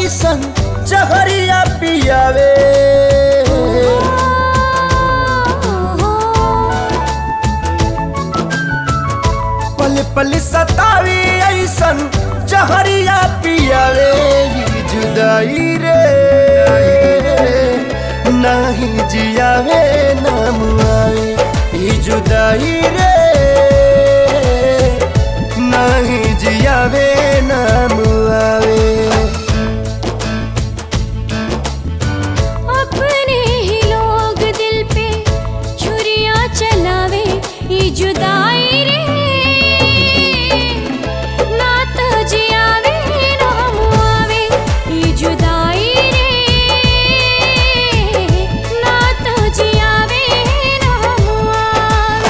ऐसन जहरिया पियावे पल पल सतावी ऐसन जहरिया पियावे ई जुदाई रे नाही जियावे ना मुआवे ई जुदाई रे नाही जियावे ना मुआवे अपने ही लोग दिल पे छुरियां चलावे ये जुदाई रे ना तो जियावे ना मुआवे ये जुदाई रे ना तो जियावे ना मुआवे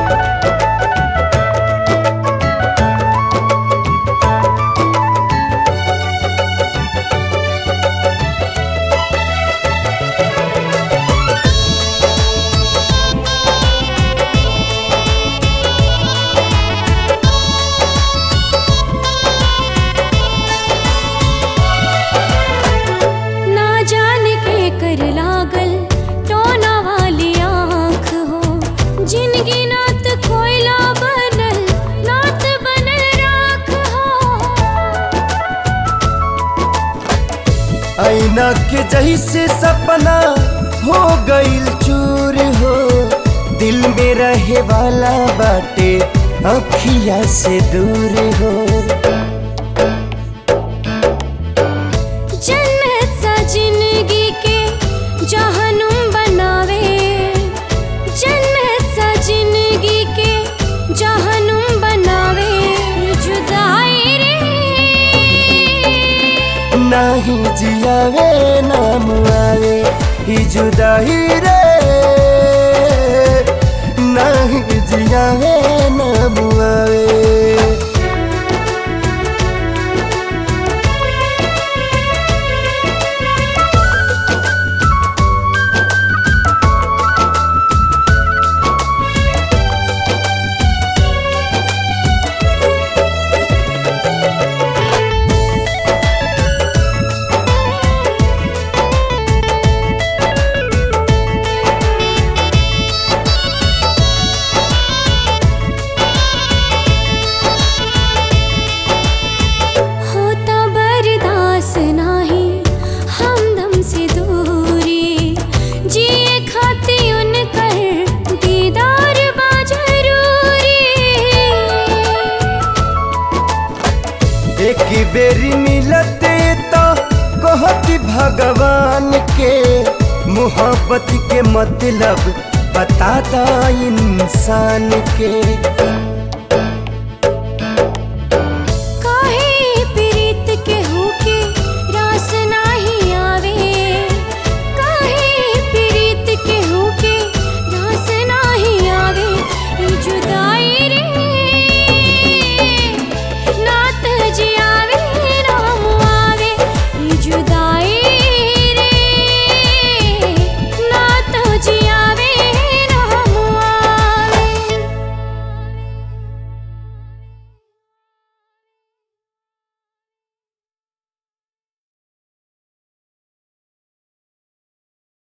ना जाने के कर लागल टोना वाली आँख हो जिनगी नात कोयला बनल नात बनल राख हो ऐना के जैसे सपना हो गईल चूर हो दिल में रहे वाला बाटे अखिया से दूर हो जन्नत सा जिंदगी के जहनुम बनावे जन्नत सा जिंदगी के जहनुम बनावे जुदाई रे नाही जियावे ना मुआवे ही जुदाई रे नाही जियावे ना मुआवे होता बर्दाश्त नाही हमदम से दूरी जिए खाती उनकर दीदार बा जरूरी एक बेरी मिलते तो कहती भगवान के मोहब्बत के मतलब बताता इंसान के